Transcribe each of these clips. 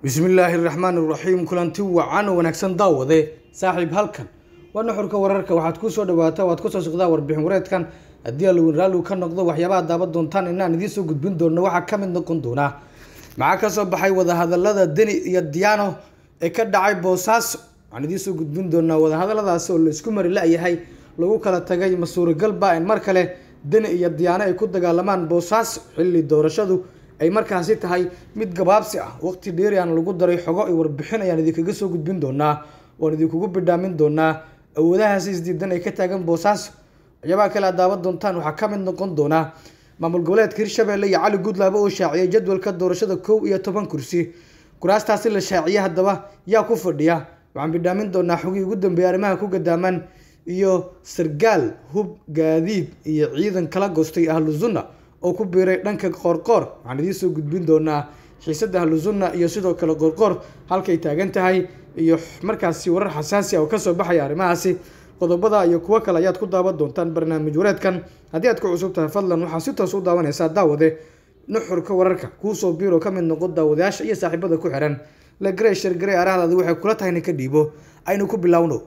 bismillaahi raxmaan iraxiim kulanti wacan oo wanaagsan daawade saaxiib halkan waa nuxurka wararka waxaad kusoo dhawaata waad kusoo socdaa warbixin wareedkan haddii alowin raalligu ka noqdo waxyaabaha daaban doontaan inaan idiin soo gudbin doono waxaa ka mid noqon doonaa maxaa kasoo baxay wadahadalada deni iyo diyaano ee ka dhacay boosaaso waxaan idiin soo gudbin doonaa wadahadaladaasi oo laisku mari la-yahay lagu kala tagay ma suuragalba in mar kale deni iyo diyaano ay ku dagaalamaan boosaaso xilli doorashadu ay markaasi tahay mid gabaabsi ah waqti dheeri aan lagu daray xogo iyo warbixin ayaan idinkaga soo gudbin doonaa waan idinkugu bidhaamin doonaa awoodahaasi isdiidan ay ka taagan boosaaso waxyaabaha kale aad daawan doontaan waxaa ka mid noqon doonaa maamul goboleedka hirshabelle iyo cali guudlaabo oo shaaciyay jadwalka doorashada kow iyo toban kursi kuraastaasi la shaaciyay haddaba yaa ku fadhiya waxaan bidhaamin doonaa xogii ugu dambeeyay arrimaha ku gadaaman iyo sargaal hub gaadiid iyo ciidan kala goostay ahluzunna oo ku biiray dhanka qoorqoor waxaan idiin soo gudbin doonaa xiisada ahluzunna iyo sidoo kale qoorqoor halkay taagan tahay iyo markaasi warar xasaasi ah oo kasoo baxaya arrimahaasi qodobada iyo kuwo kale ayaad ku daawan doontaan barnaamij wareedkan haddii aad ku cusub tahay fadlan waxaa si toos u daawanaysaa daawade nuxurka wararka kuusoo biiro ka mid noqon daawadayaasha iyo saaxiibada ku xiran lagrey shargarey arahdaadi waxay kula tahay ninka dhiibo aynu ku bilowno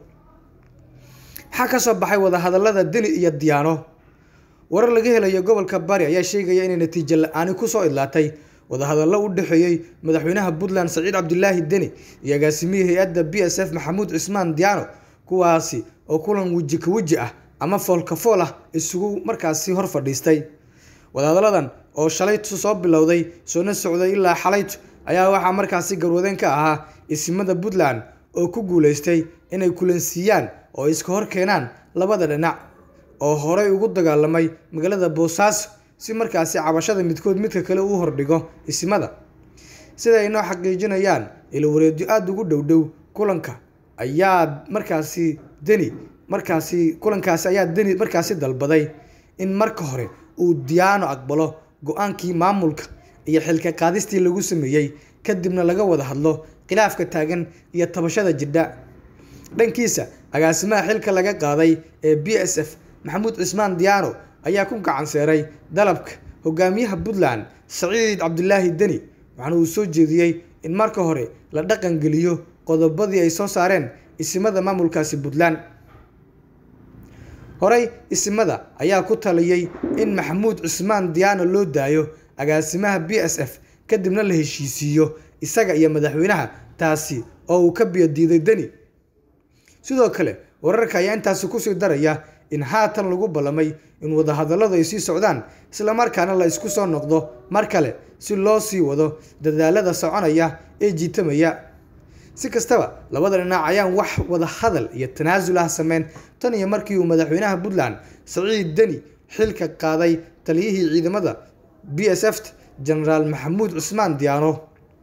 maxaa kasoo baxay wadahadalada deni iyo diyaano warar laga helayo gobolka bari ayaa sheegaya inay natiijo la-aani kusoo idlaatay wadahadallo u dhexeeyey madaxweynaha puntland saciid cabdilaahi deni iyo agaasimihii hay-adda b s f maxamuud cismaan diyaano kuwaasi oo kulan weji ka weji ah ama foolka fool ah isugu markaasi hor fadhiistay wadahadalladan oo shalaytu soo bilowday soona socday ilaa xalaytu ayaa waxaa markaasi garwadeen ka ahaa isimada puntland oo ku guuleystay inay kulansiiyaan oo iska hor keenaan labada dhinac oo horey ugu dagaalamay magaalada boosaaso si markaasi cabashada midkood midka kale uu hordhigo isimada sida ay noo xaqiijinayaan ilawareedyo aada ugu dhowdhow kulanka ayaa markaasi deni markaasi kulankaasi ayaa deni markaasi dalbaday in marka hore uu diyaano aqbalo go-aankii maamulka iyo xilka qaadistii lagu sameeyey kadibna laga wada hadlo khilaafka taagan iyo tabashada jidha dhankiisa agaasimaha xilka laga qaaday ee b s f maxamuud cismaan diyaano ayaa ku gacan seeray dalabka hogaamiyaha puntland saciid cabdilaahi deni waxaana uu soo jeediyey in marka hore la dhaqan geliyo qodobadii ay soo saareen isimada maamulkaasi puntland horey isimada ayaa ku taliyey in maxamuud cismaan diyaano loo daayo agaasimaha b s f kadibna la heshiisiiyo isaga iyo madaxweynaha taasi oo uu ka biyodiiday deni sidoo kale wararka ayaa intaasi kusii daraya in haatan lagu ballamay in wadahadalladu ay sii socdaan islamarkaana la isku soo noqdo mar kale si loo sii wado dadaalada soconaya ee jiitamaya si kastaba labada dhinac ayaan wax wada hadal iyo tanaasul ah sameyn tan iyo markii uu madaxweynaha puntland saciid deni xilka qaaday taliyihii ciidamada b s f genaraal maxamuud cusmaan diyaano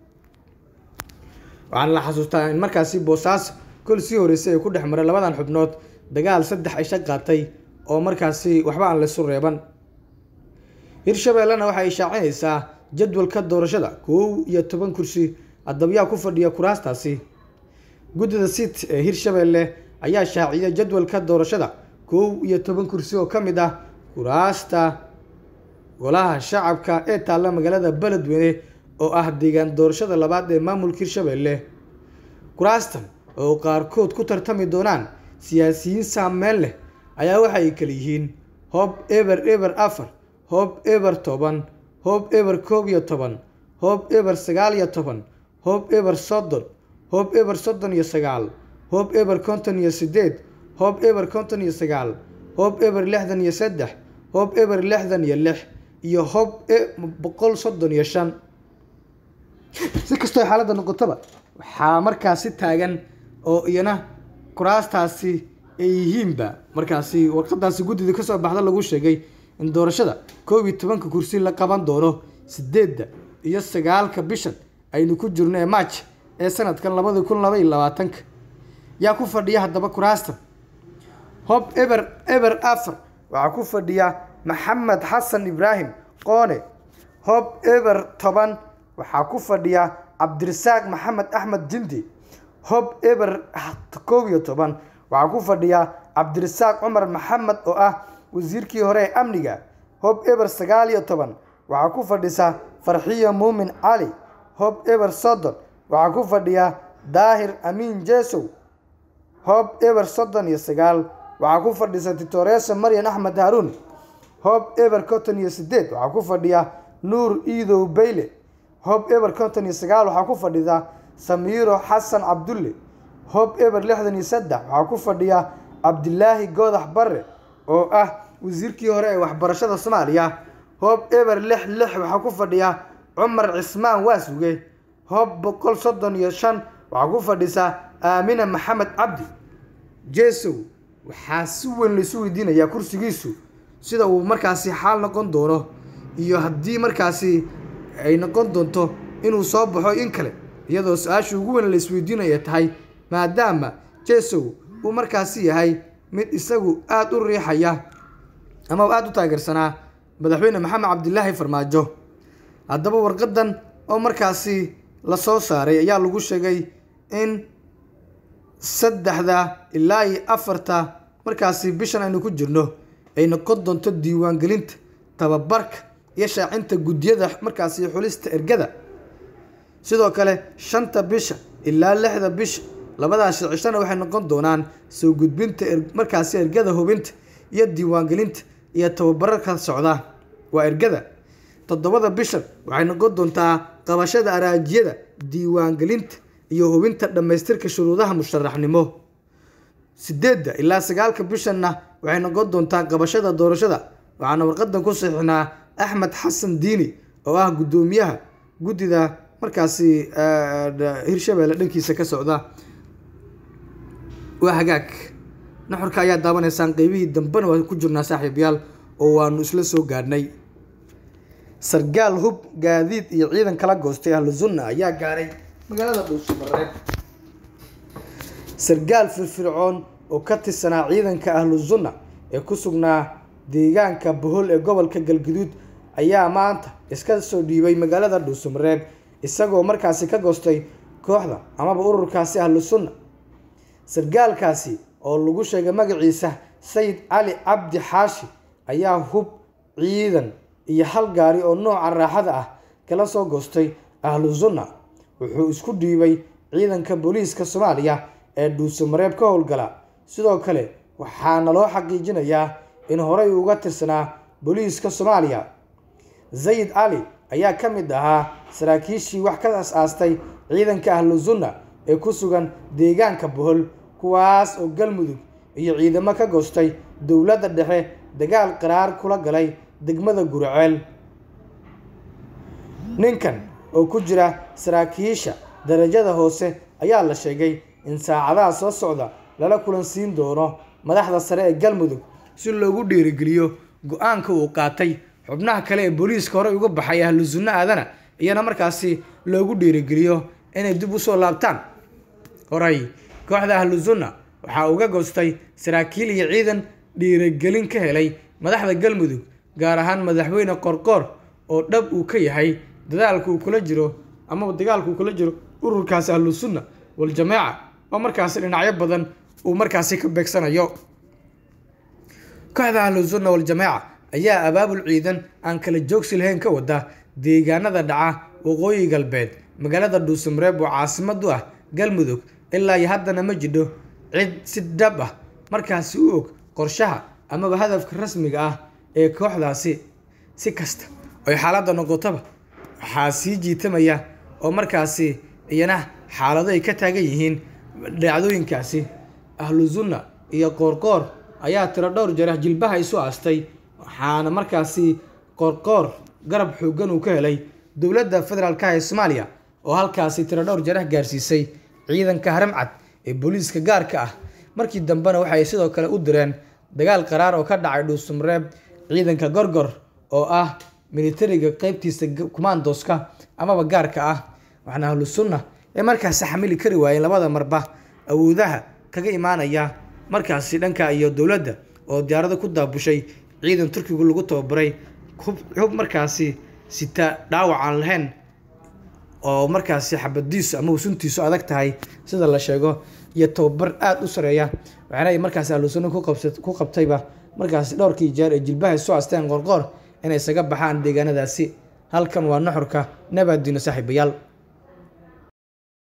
waxaana la xasuustaa in markaasi boosaaso kol sii horeysay ay ku dhex maray labadan xubnood dagaal saddex isha qaatay oo markaasi waxba aan laysu reeban hirshabeellena waxay shaacinaysaa jadwalka doorashada kow iyo toban kursi adabyaa ku fadhiya kuraastaasi guddida sit ee hirshabeelle ayaa shaaciyay jadwalka doorashada kow iyo toban kursi oo ka mid ah kuraasta golaha shacabka ee taalla magaalada beledweyne oo ah deegaan doorashada labaad ee maamulka hirshabeelle kuraastan oo qaarkood ku tartami doonaan siyaasiyiin saameyn leh ayaa waxa ay kala yihiin hoob eber eber afar hoob eber toban hoob eber koob iyo toban hoob eber sagaal iyo toban hoob eber soddon hoob eber soddon iyo sagaal hoob eber konton iyo sideed hoob eber konton iyo sagaal hoob eber lixdan iyo saddex hoob eber lixdan iyo lix iyo hoob boqol soddon iyo shan si kastoo xaaladda noqotaba waxaa markaasi taagan oo iyana kuraastaasi ay yihiinba markaasi warqadaasi guddida kasoo baxda lagu sheegay in doorashada koob iyo tobanka kursi la qaban doono sideedda iyo sagaalka bishan aynu ku jirno ee maaj ee sanadkan labadi kun laba iyo labaatanka yaa ku fadhiya haddaba kuraastan hob eber eber afar waxaa ku fadhiya maxamed xasan ibraahim qoone hob eber toban waxaa ku fadhiya cabdirasaaq maxamed axmed jindi hob eber koob iyo toban waxaa ku fadhiya cabdirasaaq cumar maxamed oo ah wasiirkii hore ee amniga hob eber sagaal iyo toban waxaa ku fadhisa farxiyo muumin cali hob eber soddon waxaa ku fadhiya daahir amiin jesow hoob eber soddon iyo sagaal waxaa ku fadhisa titoreesa maryan axmed haaruun hoob eber konton iyo sideed waxaa ku fadhiya nuur iidow bayle hoob eber konton iyo sagaal waxaa ku fadhida samiiro xasan cabdulle hoob eber lixdan iyo saddex waxaa ku fadhiya cabdilaahi goodax barre oo ah wasiirkii hore ee waxbarashada soomaaliya hoob eber lix lix waxaa ku fadhiya cumar cismaan waasuge hoob boqol soddon iyo shan waxaa ku fadhisa aamina maxamed cabdi jesow waxaa si weyn laisu weydiinayaa kursigiisu sida uu markaasi xaal noqon doono iyo haddii markaasi ay noqon doonto inuu soo baxo in kale iyadoo su-aasha ugu weyn la isweydiinaya tahay maadaama jesow uu markaasi yahay mid isagu aada u riixaya ama aada u taageersanaa madaxweyne maxamed cabdilaahi farmaajo haddaba warqadan oo markaasi la soo saaray ayaa lagu sheegay in saddexda ilaa iyo afarta markaasi bishan aynu ku jirno ay noqon doonto diiwaangelinta tababarka iyo shaacinta guddiyada markaasi xulista ergada sidoo kale shanta bisha ilaa lixda bisha labadaasi cishana waxay noqon doonaan soo gudbinta markaasi ergada hubinta iyo diiwaangelinta iyo tababararka socda waa ergada toddobada bishan waxay noqon doontaa qabashada araajiyada diiwaangelinta iyo hubinta dhammaystirka shuruudaha musharaxnimo sideedda ilaa sagaalka bishanna waxay noqon doontaa qabashada doorashada waxaana warqadan ku saxiixnaa axmed xasan diini oo ah guddoomiyaha guddida markaasi hirshabeelle dhankiisa ka socda waa hagaag naxurka ayaa daawanaysaan qeybihii dambena waa ku jirnaa saaxiibayaal oo waanu isla soo gaadhnay sargaal hub gaadiid iyo ciidan kala goostay ahlu sunna ayaa gaaray magaalada dhuusamareeb sargaal firfircoon oo ka tirsanaa ciidanka ahlu sunna ee ku sugnaa deegaanka bohol ee gobolka galguduud ayaa maanta iska soo dhiibay magaalada dhuusamareeb isagoo markaasi ka goostay kooxda amaba ururkaasi ahlu sunna sargaalkaasi oo lagu sheegay magaciisa sayid cali cabdi xaashi ayaa hub ciidan iyo hal gaari oo nooca raaxada ah kala soo goostay ahlu sunna wuxuu isku dhiibay ciidanka booliiska soomaaliya ee dhuusamareeb ka howlgala sidoo kale waxaana loo xaqiijinayaa in horey uga tirsanaa booliiska soomaaliya sayid cali ayaa ka mid ahaa saraakiishii wax ka as-aastay ciidanka ahlu sunna ee ku sugan deegaanka bohol kuwaas oo galmudug iyo ciidamo ka goostay dowladda dhexe dagaal qaraar kula galay degmada guraceel ninkan oo ku jira saraakiisha darajada hoose ayaa la sheegay in saacadaha soo socda lala kulansiin doono madaxda sare ee galmudug si loogu dhiirigeliyo go-aanka uu qaatay xubnaha kale ee booliiska horey uga baxay ahlu sunno aadana iyana markaasi loogu dhiirigeliyo inay dib usoo laabtaan horey kooxda ahlu sunna waxaa uga goostay saraakiil iyo ciidan dhiirigelin ka helay madaxda galmudug gaar ahaan madaxweyne qorqoor oo dhab uu ka yahay dadaalka uu kula jiro amaba dagaalka uu kula jiro ururkaasi ahlu sunna waljamaaca oo markaasi dhinacyo badan uu markaasi ka beegsanayo kooxda ahlu sunna waljamaaca ayaa abaabul ciidan aan kala joogsi lahayn ka wada deegaanada dhaca waqooyi galbeed magaalada dhuusamareeb oo caasimad u ah galmudug ilaa iyo haddana ma jidho cid si dhab ah markaasi u og qorshaha amaba hadafka rasmiga ah ee kooxdaasi si kasta oy xaaladda noqotaba waxaa sii jiitamaya oo markaasi iyana xaalado ay ka taagan yihiin dhacdooyinkaasi ahlu sunna iyo qoorqoor ayaa tiro dhowr jeer jilbaha isu aastay waxaana markaasi qoorqoor garab xoogan uu ka helay dowladda federaalka ee soomaaliya oo halkaasi tiro dhowr jeer gaarsiisay ciidanka haramcad ee booliiska gaarka ah markii dambena waxay sidoo kale u direen dagaal qaraar oo ka dhacay dhuusamareeb ciidanka gorgor oo ah militariga qeybtiisa kumaandoska amaba gaarka ah waxaana ahlu sunna ee markaasi xamili kari waayeen labada marba awoodaha kaga imaanaya markaasi dhanka iyo dowladda oo diyaarado ku daabushay ciidan turkigu lagu tababaray hub markaasi sita dhaawac aan lahayn oo markaasi xabadiisu ama usuntiisu adag tahay sida la sheego iyo tababar aada u sareeya waxaana ay markaasi ahlusunna ku qabtayba markaasi dhowrkii jeer ee jilbaha soo asteen qorqoor inay isaga baxaan deegaanadaasi halkan waa nuxurka nabaaddiino saaxiibayaal